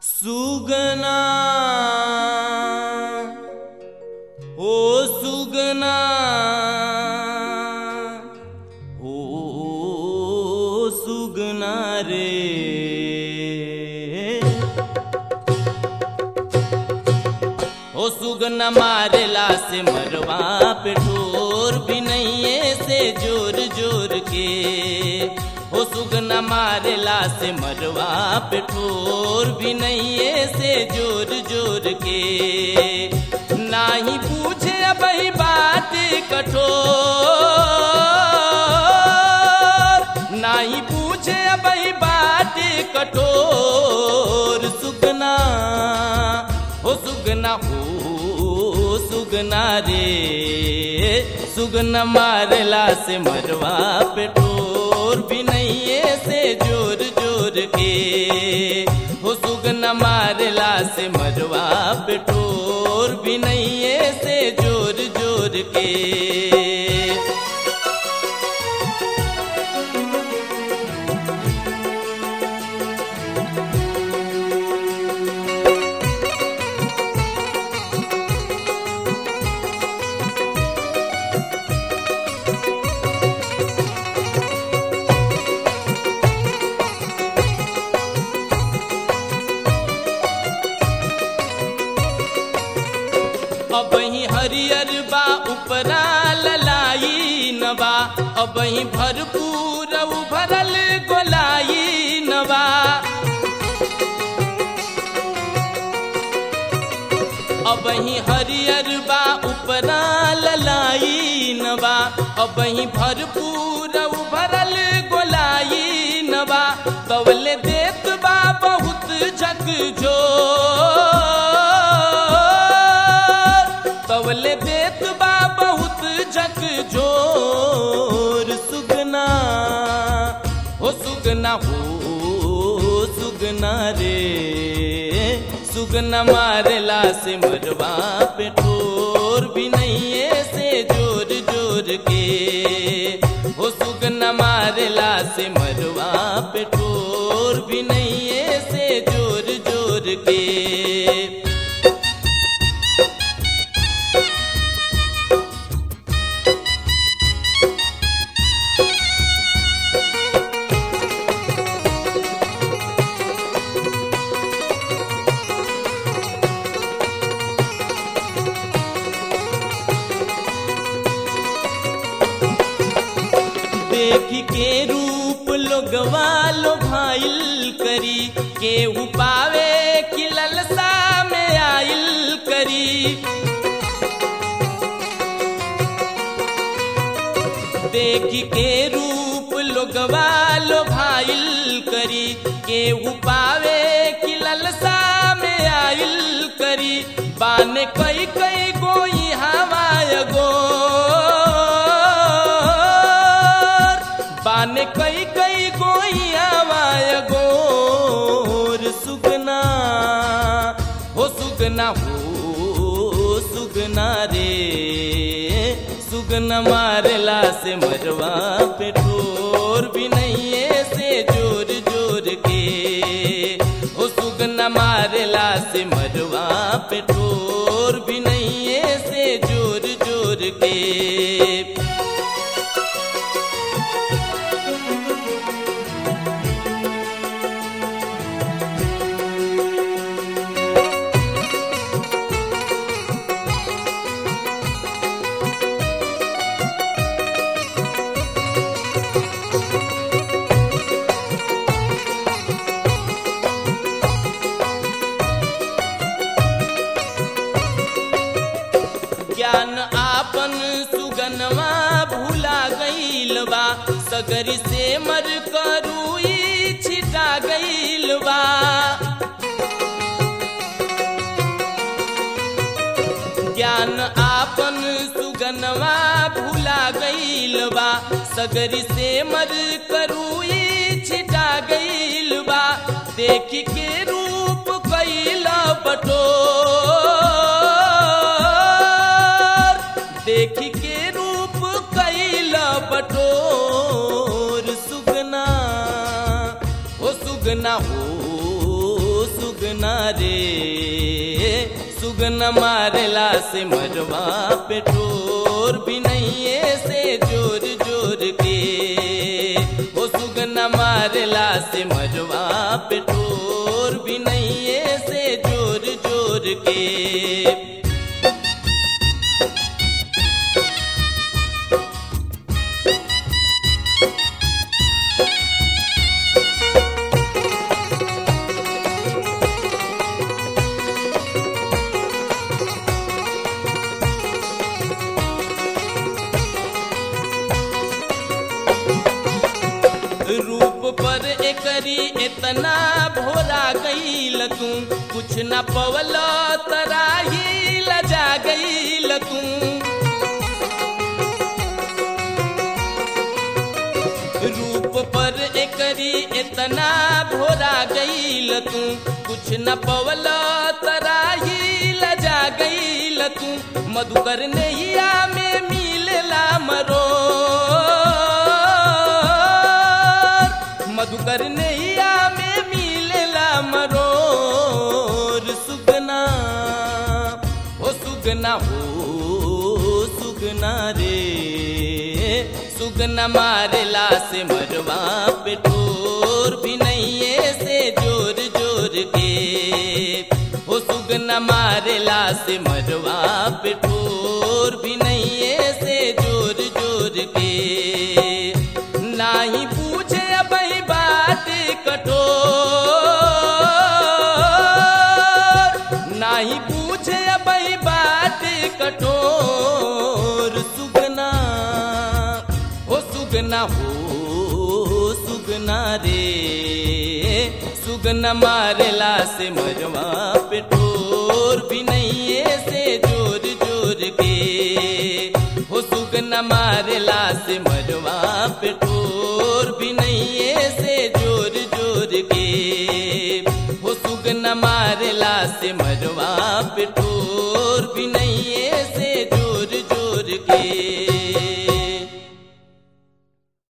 सुगना ओ सुगना ओ सुगना रे ओ सुगना मारेला से मरवा पे ठोर भी नहीं से जोर जोर के ओ सुगना मारेला से मरवा पे ठोर भी नहीं से जोर जोर के नाही पूछे अब बात कठोर नाही पूछे अब बात कठोर सुगना हो सुगना हो सुगना रे सुगना मारला से मरवा पे ठोर भी नहीं से जोर जोर के हो सुगना मारला से मरवा पे ठोर भी नहीं से जोर जोर के अबही हरियर बा उपरा ललाई नबा अबही भरपूर उभरल गोलाई नबा अबही हरियर बा उपरा ललाई नबा अबही भरपूर उभरल गोलाई नबा कवले देत बा बहुत झकझोर कवले देत बा बहुत झकझोर सुगना हो सुगना हो सुगना रे सुगना मारला से मरवा पे ठोर भी नहीं से जोर जोर के हो सुगना मारला से मरवा पे ठोर भी नहीं से जोर जोर के देख के रूप लोगवा लो भाईल करी केहू पावे कि ललसा में आइल करी देख के रूप लोगवा लो भाईल करी केहू पावे कि ललसा में आइल करी बाने कई कई गोई हवाय गो बाने कई कई गोइया वाय गोर सुगना हो सुगना हो सुगना रे सुगना मारला से मरवा पे ठोर भी नहीं से जोर जोर के हो सुगना मारला से मरवा पे ठोर भी नहीं से जोर जोर के ज्ञान आपन सुगनवा भूला गईल बा सगरी से मर करुई छिटा गईल बा ज्ञान आपन सुगनवा भूला गईल बा सगरी से मर करुई छिटा गईल बा देख के रूप कैल बटोर देख के रूप कैल बटोर सुगना हो सुगना हो सुगना रे सुगना मारेला से मरवा पे ठोर भी नहीं से जोर जोर के ओ सुगना मारेला से मरवा पे ठोर भी नहीं से जोर जोर के रूप पर एकरी इतना भोरा गईल तू कुछ न पवल तराही लजा गईल तू रूप पर एकरी इतना भोरा गईल तू कुछ न पवल तराही लजा गईल तू मधुकर नैया में मिलला मरो मधुकर नैया में मिलला मरोर सुगना ओ सुगना हो सुगना रे सुगना मारेला से मरवा पे ठोर भी नहीं से जोर जोर के ओ सुगना मारेला से मरवा पे ठोर भी नहीं से जोर जोर के नाही पूछे अबई बात कठोर नाही पूछे अबई बात कठोर सुगना हो सुगना हो सुगना रे सुगना मारेला से मरवा पे ठोर भी नहीं से जोर जोर के हो सुगना मारेला से मरवा पे ठोर भी नहीं से जोर जोर के हो सुगना मारेला से मरवा पे ठोर भी नहीं